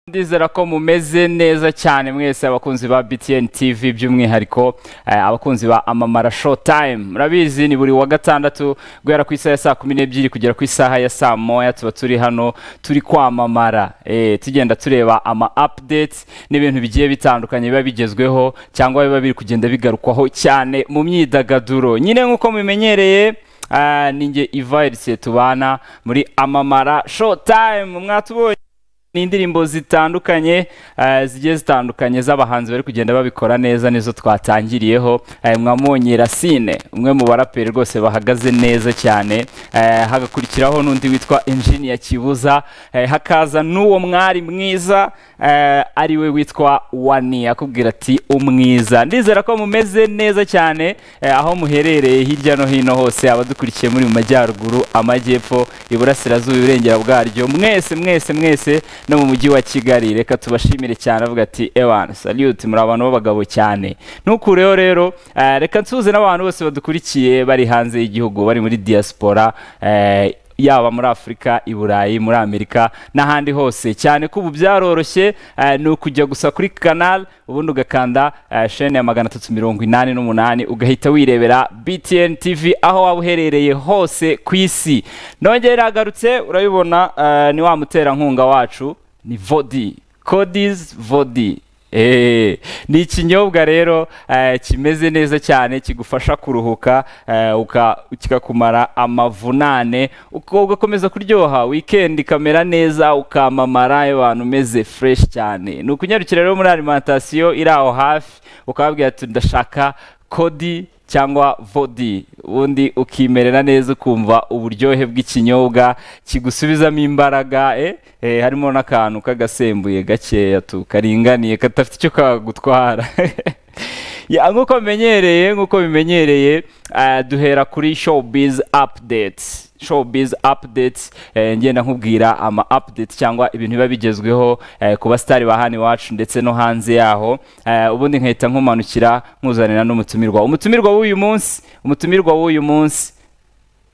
ndizera ko mumeze neza cyane mwese abakunzi ba btn tv by'umwihariko eh, abakunzi ba amamara show time murabizi ni buri wa gatandatu guhera ku isaha ya saa kumi n'ebyiri kugera ku isaha ya saa moya tuba turi hano turi kwamamara eh, tugenda tureba ama updates n'ibintu bigiye bitandukanye biba bigezweho cyangwa biba biri kugenda bigarukwaho cyane mu myidagaduro nyine nk'uko mubimenyereye ah, ni ninjye ivayirise tubana muri amamara show time mwatubonye ni indirimbo zitandukanye eh, zigiye zitandukanye z'abahanzi bari kugenda babikora neza nizo twatangiriyeho eh, mwamonye Racine umwe mu baraperi rwose bahagaze neza cyane eh, hagakurikiraho n'undi witwa Engineer Kibuza eh, hakaza n'uwo mwari mwiza eh, ari we witwa Wani akubwira ati umwiza ndizera ko mumeze neza cyane eh, aho muherereye hirya no hino hose abadukurikiye muri mu majyaruguru amajyepfo iburasirazuba iburengera bwaryo mwese mwese mwese no mu mujyi wa kigali reka tubashimire cyane avuga ati ewana salute muri abantu b'abagabo cyane ntukureho rero eh, reka nsuhuze n'abantu bose badukurikiye bari hanze y'igihugu bari muri diaspora eh, yaba muri afurika i burayi muri amerika n'ahandi hose cyane ko ubu byaroroshye eh, ni ukujya gusa kuri kanal ubundi ugakanda eh, shene ya magana atatu mirongo inani n'umunani ugahita wirebera btn tv aho waba uherereye hose ku isi nongere iragarutse urabibona eh, ni wa muterankunga wacu ni vodi codis vodi Eh, ni ikinyobwa rero eh, kimeze neza cyane kigufasha kuruhuka eh, uka- kikakumara amavunane uko- ugakomeza kuryoha weekend ikamera neza ukamamara abantu umeze fresh cyane ni ukunyarukira rero muri alimentation iri aho hafi ukababwira ati ndashaka kodi cyangwa vodi ubundi ukimerera neza ukumva uburyohe bw'ikinyobwa kigusubizamo imbaraga eh? Eh, harimo n'akantu k'agasembuye gakeya tu karinganiye kadafite icyo kagutwara Ya, nk'uko bimenyereye nk'uko bimenyereye eh, duhera kuri showbiz updates showbiz updates eh, ngenda nkubwira ama updates cyangwa ibintu biba bigezweho eh, ku basitari ba hano iwacu ndetse no hanze yaho eh, ubundi nkahita nkumanukira nkuzanira n'umutumirwa umutumirwa w'uyu munsi umutumirwa w'uyu munsi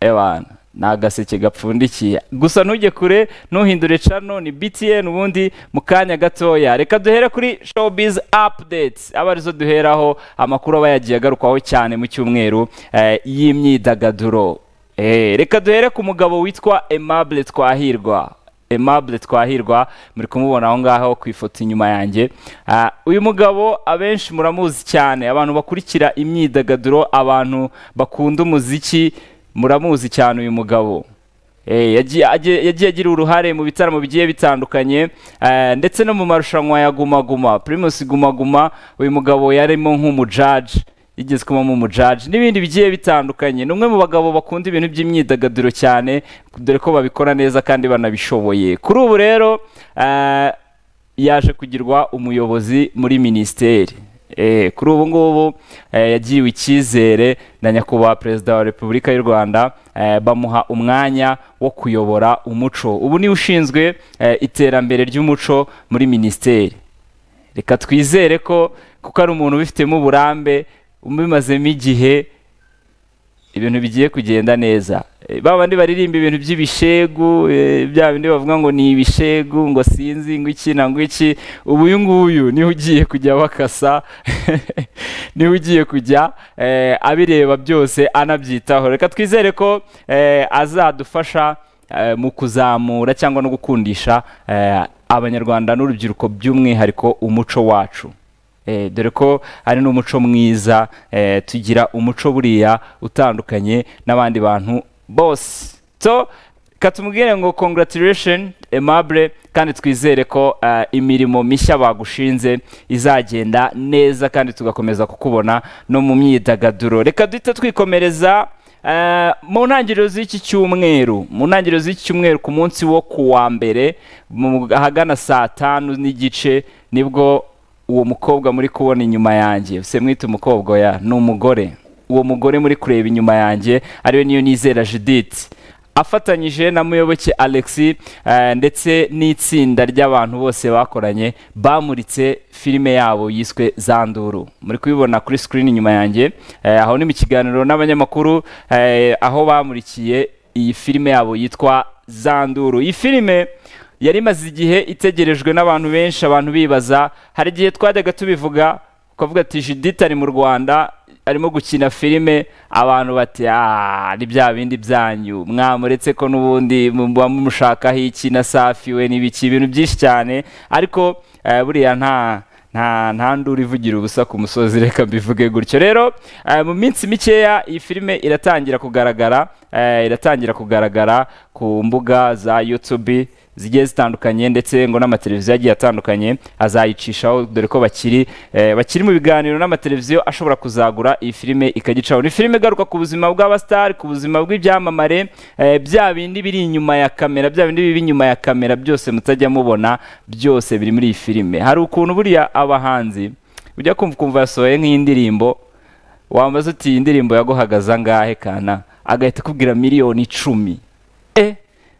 ebana ni agaseke gapfundikiye gusa ntujye kure ntuhindure cano ni btn ubundi mu kanya gatoya reka duhere kuri showbiz updates aba arizo duheraho amakuru aba yagiye agarukwaho cyane mu cyumweru eh, y'imyidagaduro Eh, reka duhere ku mugabo witwa aimable twahirwa Aimable Twahirwa muri kumubona aho ngaho ku ifoto inyuma yanjye Ah, uyu mugabo abenshi muramuzi cyane abantu bakurikira imyidagaduro abantu bakunda umuziki muramuzi cyane uyu mugabo Eh, yagiye agiye- yagiye agira uruhare mu bitaramo bigiye bitandukanye eh, ndetse no mu marushanwa ya Guma Guma Primus Guma Guma uyu mugabo yarimo nk'umujaji yigeze kubamo umujaji n'ibindi bigiye bitandukanye ni umwe mu bagabo bakunda ibintu by'imyidagaduro cyane dore ko babikora neza kandi banabishoboye kuri ubu rero eh, yaje kugirwa umuyobozi muri minisiteri Eh, kuri ubu ngubu eh, yagiriwe icyizere na nyakubahwa perezida wa repubulika y'u rwanda eh, bamuha umwanya wo kuyobora umuco ubu niwe ushinzwe eh, iterambere ry'umuco muri minisiteri reka twizere ko kuko ari umuntu ubifitemo uburambe ubimazemo igihe ibintu bigiye kugenda neza Eh, ba bandi baririmba ibintu by'ibishegu eh, bya bindi bavuga ngo ni ibishegu ngo sinzi ngo iki na ngo iki ubu uyu nguyu niwe ugiye kujya bakasa niwe ugiye kujya eh, abireba byose anabyitaho reka twizere ko eh, azadufasha eh, mu kuzamura cyangwa no gukundisha eh, abanyarwanda n'urubyiruko by'umwihariko umuco wacu Eh, dore ko ari n'umuco mwiza eh, tugira umuco buriya utandukanye n'abandi bantu bose so katumubwire ngo congratulation aimable kandi twizere ko eh, imirimo mishya bagushinze izagenda neza kandi tugakomeza kukubona no mu myidagaduro reka duhita twikomereza Eh, mu ntangiriro z'iki cyumweru mu ntangiriro z'iki cyumweru ku munsi wo ku wa mbere mu- ahagana saa tanu n'igice nibwo uwo mukobwa muri kubona inyuma yanjye se mwita umukobwa oya ni umugore uwo mugore muri kureba inyuma yanjye ariwe niyo nizera judith afatanyije na muyoboke alexi eh, ndetse n'itsinda ry'abantu bose bakoranye bamuritse filime yabo yiswe zanduru muri kubibona kuri screen inyuma yanjye eh, aho ni mu kiganiro n'abanyamakuru eh, aho bamurikiye iyi filime yabo yitwa zanduru iyi filime yari imaze igihe itegerejwe n'abantu benshi abantu bibaza hari igihe twajyaga tubivuga ukavuga ati judith ari mu rwanda arimo gukina filime abantu bati aaa ni bya bindi byanyu mwamuretse ko n'ubundi muba mumushakaho iki na safi we n'ibiki ibintu byinshi cyane ariko eh, buriya nta nta nta nduru ivugira ubusa ku musozi reka mbivuge gutyo rero eh, mu minsi mikeya iyi filime iratangira kugaragara eh, iratangira kugaragara ku mbuga za youtube zigiye zitandukanye ndetse ngo n'amateleviziyo agiye atandukanye azayicishaho dore ko bakiri eh, bakiri mu biganiro n'amateleviziyo ashobora kuzagura iyi filime ikagicaho ni filime igaruka ku buzima bw'abasitari ku buzima bw'ibyamamare eh, bya bindi biri inyuma ya kamera bya bindi biba inyuma ya kamera byose mutajya mubona byose biri muri iyi filime hari ukuntu buriya abahanzi ujya kumva ukumva yasohoye nk'iyindirimbo wambaza uti iyi ndirimbo yaguhagaza angahe kana agahita akubwira miliyoni icumi eh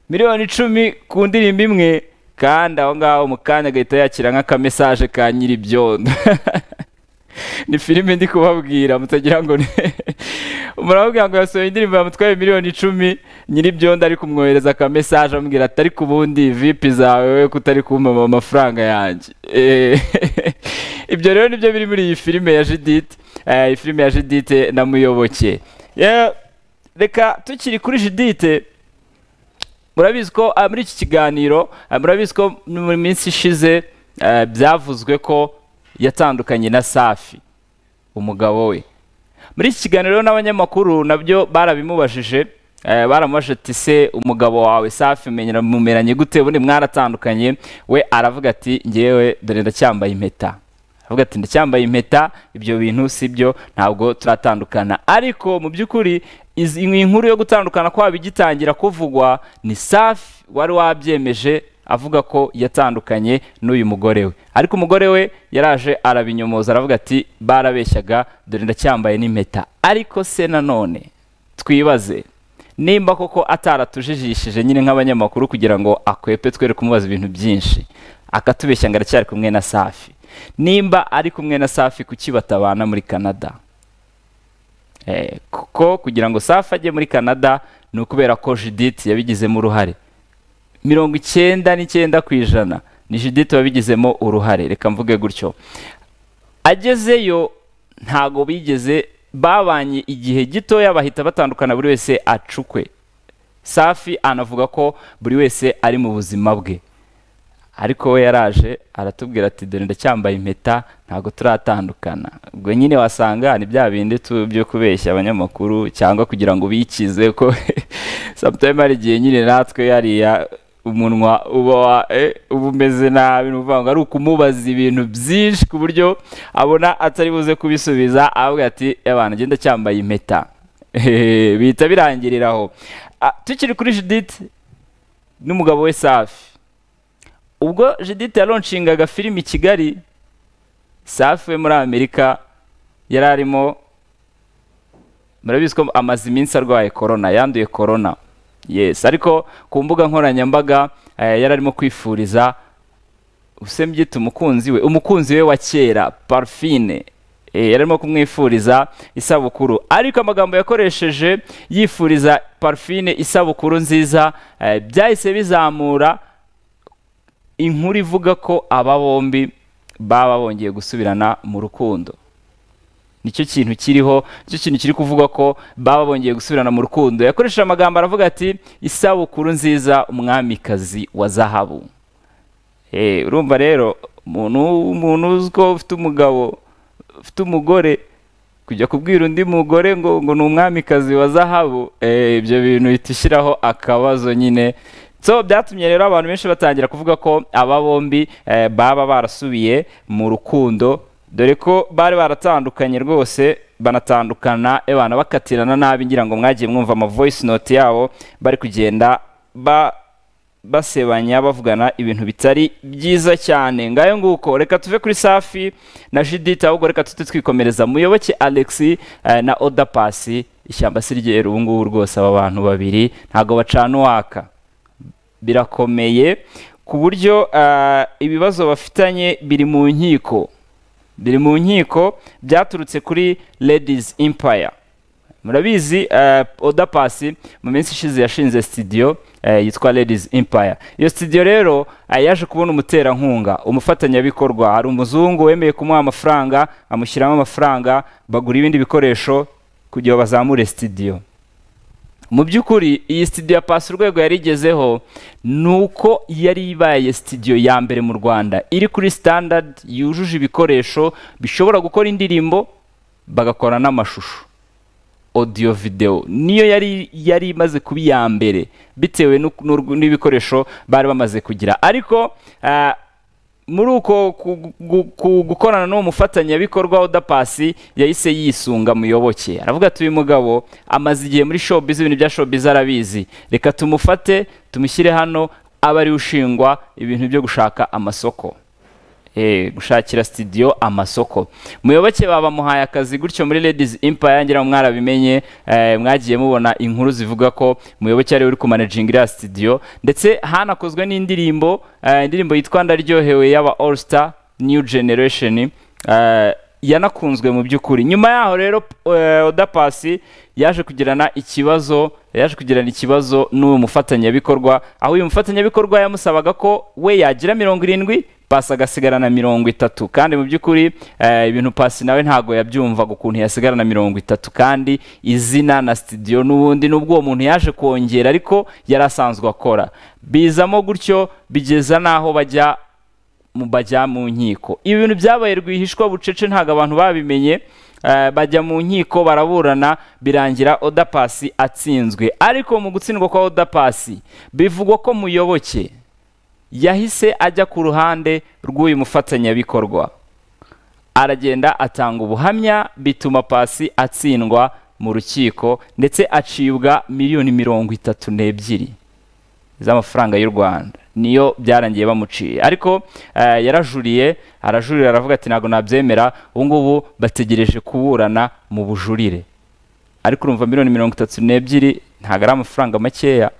miliyoni icumi ku ndirimbo imwe kandi aho ngaho mu kanya agahita yakira nk'akamesaje ka nyiri ibyondo ni filime ndi kubabwira mutagira ngo ni muramubwira ngo yasohoye indirimbo yamutwaye miliyoni icumi nyiri ibyondo ari kumwohereza akamesaje amubwira atari ku bundi vipi zawe we kutari kumama amafaranga yanjye Eh, ibyo rero nibyo biri muri iyi filime ya judith eh, iyi filime ya judith na muyoboke Yeah, reka tukiri kuri judith murabizi ko ah, muri iki kiganiro ah, murabizi ko mu minsi ishize eh, byavuzwe ko yatandukanye na safi umugabo we muri iki kiganiro n'abanyamakuru nabyo barabimubajije eh, baramubajije ati se umugabo wawe safi menyera- mumeranye gute ubundi mwaratandukanye we aravuga ati ngewe dore ndacyambaye impeta aravuga ati ndacyambaye impeta ibyo bintu si byo ntabwo turatandukana ariko mu by'ukuri izi- iyi nkuru yo gutandukana kwaba igitangira kuvugwa ni safi wari wabyemeje avuga ko yatandukanye n'uyu mugore we ariko umugore we yaraje arabinyomoza aravuga ati barabeshyaga dore ndacyambaye n'impeta ariko se nanone twibaze nimba koko ataratujijishije nyine nk'abanyamakuru kugira ngo akwepe twere kumubaza ibintu byinshi akatubeshya ngo aracyari kumwe na safi nimba ari kumwe na safi kuki batabana muri canada Eh, kuko kugira ngo safi ajye muri canada ni ukubera ko judith yabigizemo uruhare mirongo icyenda n'icyenda ku ijana ni judith wabigizemo uruhare reka mvuge gutyo agezeyo ntago bigeze babanye igihe gitoya bahita batandukana buri wese acukwe safi anavuga ko buri wese ari mu buzima bwe ariko we yaraje aratubwira ati dore ndacyambaye impeta ntabwo turatandukana ubwo nyine wasanga ni bya bindi tu byo kubeshya abanyamakuru cyangwa kugira ngo bikize ko sometime hari igihe nyine natwe hariya umunwa uba wa- eh, uba umeze nabi ni ukuvuga ngo ari ukumubaza ibintu byinshi ku buryo abona atari buze kubisubiza avuga ati abantu agenda cyambaye impeta Hehe, bihita birangirira aho Ah, tukiri kuri judith n'umugabo we safi ubwo judith yaronshingaga filime i kigali safi we muri amerika yari arimo murabizi ko amaze iminsi arwaye korona yanduye korona yes ariko ku mbuga nkoranyambaga eh, yari arimo kwifuriza usembyita umukunzi we umukunzi we wa kera parfine Eh, yari arimo kumwifuriza isabukuru ariko amagambo yakoresheje yifuriza parfine isabukuru nziza eh, byahise bizamura inkuru ivuga ko aba bombi baba bongeye gusubirana mu rukundo nicyo kintu kiriho nicyo kintu kiri kuvuga ko baba bongeye gusubirana mu rukundo yakoresheje amagambo aravuga ati isabukuru nziza umwamikazi wa zahabu Eh, urumva rero umuntu umuntu uzi ko ufite umugabo ufite umugore kujya kubwira undi mugore ngo ngo ni umwamikazi wa zahabu eh, ibyo bintu bihita ushyiraho akabazo nyine so byatumye rero abantu benshi batangira kuvuga ko aba bombi eh, baba barasubiye mu rukundo dore ko bari baratandukanye rwose banatandukana ebana bakatirana nabi ngira ngo mwagiye mwumva ama voice note yabo bari kugenda ba basebanya bavugana ibintu bitari byiza cyane ngayo nguko reka tuve kuri safi na judith ahubwo reka tujye twikomereza muyoboke alex eh, na oda pasi ishyamba si ryeru ubu ngubu rwose aba bantu babiri ntabwo bacana uwaka birakomeye ku buryo eh, ibibazo bafitanye biri mu nkiko biri mu nkiko byaturutse kuri ladies empire murabizi eh, oda pasi mu minsi ishize yashinze sitidiyo eh, yitwa ladies empire iyo sitidiyo rero eh, yaje kubona umuterankunga umufatanyabikorwa hari umuzungu wemeye kumuha amafaranga amushyiramo amafaranga bagura ibindi bikoresho kugira ngo bazamure sitidiyo mu by'ukuri iyi sitidiyo ya pasi urwego yari igezeho ni uko yari ibaye sitidiyo ya mbere mu rwanda iri kuri standard yujuje ibikoresho bishobora gukora indirimbo bagakora n'amashusho audio video niyo yari yari imaze kuba iya mbere bitewe n'u- n'urw- n'ibikoresho bari bamaze kugira ariko ah, muri uko ku- gu- ku- gukorana n'uwo mufatanyabikorwa wa pasi yahise yisunga muyoboke aravuga ati uyu mugabo amaze igihe muri showbiz ibintu bya showbiz arabizi reka tumufate tumushyire hano abe ariwe ushingwa ibintu byo gushaka amasoko Eh, gushakira studio amasoko muyoboke baba muhaye akazi gutyo muri ladies empire ngira ngo mwarabimenye eh, mwagiye mubona inkuru zivuga ko muyoboke ari we uri kumanaginga iriya studio ndetse hanakozwe n'indirimbo eh, indirimbo yitwa ndaryohewe y'aba all star new generation eh, yanakunzwe mu by'ukuri nyuma yaho rero eh, oda pasi yaje kugirana ikibazo yaje kugirana ikibazo n'uyu mufatanyabikorwa aho uyu mufatanyabikorwa yamusabaga ko we yagira mirongo irindwi pasi agasigarana mirongo itatu kandi mu by'ukuri eh, ibintu pasi nawe ntabwo yabyumvaga ukuntu yasigarana mirongo itatu kandi izina na sitidiyo n'ubundi n'ubwo uwo muntu yaje kongera ariko yari asanzwe akora bizamo gutyo bigeza n'aho bajya mu- bajya mu nkiko ibi bintu byabaye rwihishwa bucece ntabwo abantu babimenye eh, bajya mu nkiko baraburana birangira oda pasi atsinzwe ariko mu gutsindwa kwa oda pasi bivugwa ko muyoboke yahise ajya ku ruhande rw'uyu mufatanyabikorwa aragenda atanga ubuhamya bituma pasi atsindwa mu rukiko ndetse acibwa miliyoni mirongo itatu n'ebyiri z'amafaranga y'u rwanda niyo byarangiye bamuciye ariko eh, yarajuriye arajurira aravuga ati ntabwo nabyemera ubu ngubu bategereje kuburana mu bujurire ariko urumva miliyoni mirongo itatu n'ebyiri ntabwo ari amafaranga makeya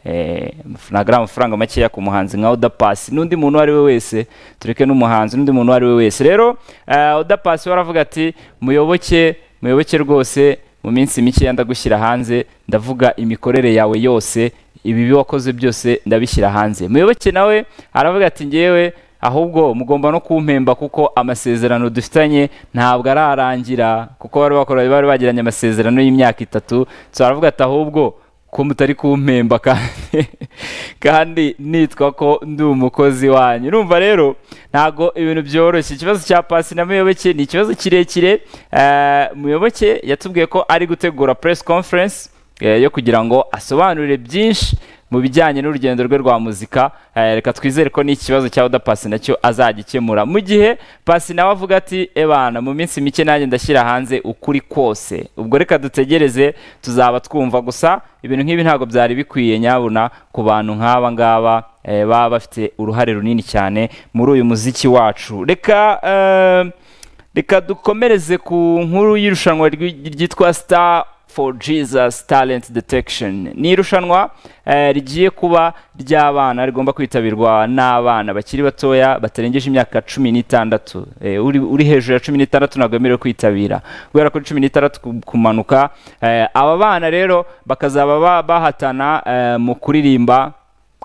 Eh, ntabwo ari amafaranga makeya ku muhanzi nka oda pasi n'undi muntu uwo ari we wese tureke n'umuhanzi n'undi muntu uwo ari we wese rero eh, oda pasi we aravuga ati muyoboke muyoboke rwose mu minsi mikeya ndagushyira hanze ndavuga imikorere yawe yose ibibi wakoze byose ndabishyira hanze muyoboke nawe aravuga ati ngewe ahubwo mugomba no kumpemba kuko amasezerano dufitanye ntabwo ararangira kuko bari bakora bari bagiranye amasezerano y'imyaka itatu so aravuga ati ahubwo ko mutari kumpemba kandi kandi nitwa ko ndi umukozi wanyu urumva rero ntago ibintu byoroshye ikibazo cya pasi na muyoboke ni ikibazo kirekire Eh, muyoboke yatubwiye ko ari gutegura press conference eh, yo kugira ngo asobanurire byinshi mu bijyanye n'urugendo rwe rwa muzika eh, reka twizere ko n'ikibazo cya oda pasi nacyo azagikemura mu gihe pasi nawe avuga ati ebana mu minsi mike nanjye ndashyira hanze ukuri kose ubwo reka dutegereze tuzaba twumva gusa ibintu nk'ibi ntabwo byari bikwiye nyabuna ku bantu nk'aba ngaba eh, baba bafite uruhare runini cyane muri uyu muziki wacu reka eh, reka dukomereze ku nkuru y'irushanwa rwi- ryitwa star for jesus talent detection ni irushanwa eh, rigiye kuba ry'abana rigomba kwitabirwa n'abana bakiri batoya batarengeje imyaka cumi n'itandatu Eh, uri, uri hejuru ya cumi n'itandatu ntabwo yemerewe kwitabira guhera kuri cumi n'itandatu ku- kumanuka eh, aba bana rero bakazaba ba- bahatana eh, mu kuririmba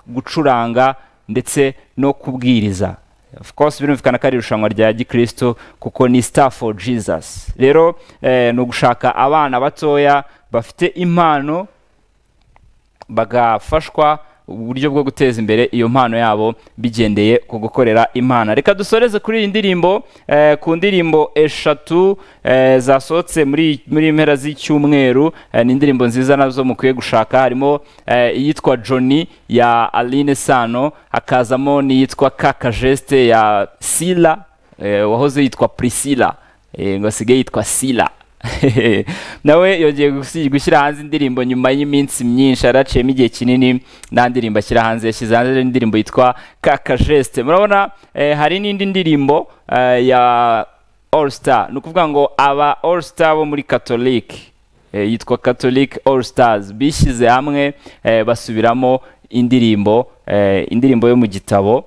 gucuranga ndetse no kubwiriza of course birumvikana ko ari irushanwa rya gikristo kuko ni star for jesus rero eh, ni ugushaka abana batoya bafite impano bagafashwa uburyo bwo guteza imbere iyo mpano yabo bigendeye ku gukorera imana reka dusoreze kuri iyi ndirimbo eh, ku ndirimbo eshatu eh, zasohotse muri muri iyi mpera z'icyumweru eh, ni indirimbo nziza nazo mukwiye gushaka harimo eh, iyitwa Johnny ya Aline Sano hakazamo n'iyitwa Kaka Geste ya Sila eh, wahoze yitwa Priscilla eh, ngo asigaye yitwa Sila nawe yongeye gusi- gushyira hanze indirimbo nyuma y'iminsi myinshi yaraciyemo igihe kinini nta ndirimbo ashyira hanze yashyize hanze indirimbo yitwa kaka geste murabona eh, hari n'indi ndirimbo eh, ya all star ni ukuvuga ngo aba all star bo muri catholic eh, yitwa catholic all stars bishyize hamwe eh, basubiramo indirimbo eh, indirimbo yo mu gitabo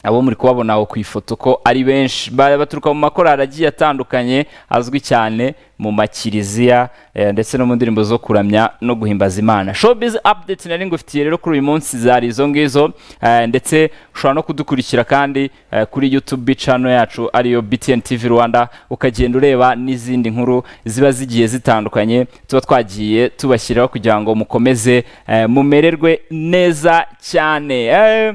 abo muri kubabona aho ku ifoto ko ari benshi ba- baturuka mu makorari agiye atandukanye azwi cyane mu makiriziya eh, ndetse no mu ndirimbo zo kuramya no guhimbaza imana showbiz update nari ngufitiye rero kuri uyu munsi zari izo ngizo eh, ndetse ushobora no kudukurikira kandi eh, kuri youtube channel yacu ariyo btn tv rwanda ukagenda ureba n'izindi nkuru ziba zigiye zitandukanye tuba twagiye tubashyiraho kugira ngo mukomeze eh, mumererwe neza cyane Eh,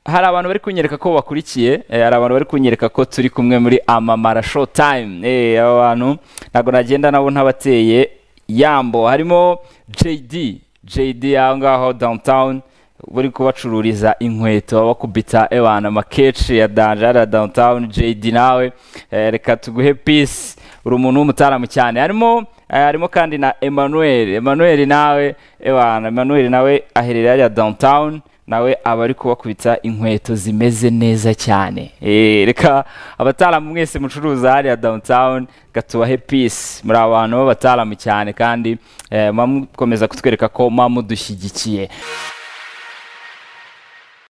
hari abantu bari kunyereka ko bakurikiye eh, hari abantu bari kunyereka ko turi kumwe muri amamara show time eh, aba bantu ntabwo nagenda nabo ntabateye yambo harimo JD JD aho ngaho downtown buri kubacururiza inkweto bakubita ebana amakeshi ya danjara downtown JD nawe eh, reka tuguhe peace uri umuntu w'umutaramu cyane harimo eh, harimo kandi na Emmanuel Emmanuel nawe ebana Emmanuel nawe aherereye hariya downtown nawe aba ari kubakubita inkweto zimeze neza cyane Eh, reka abataramu mwese mucuruza hariya downtown gatubahe peace muri abantu b'abataramu cyane kandi eh, muba mukomeza kutwereka ko muba mudushyigikiye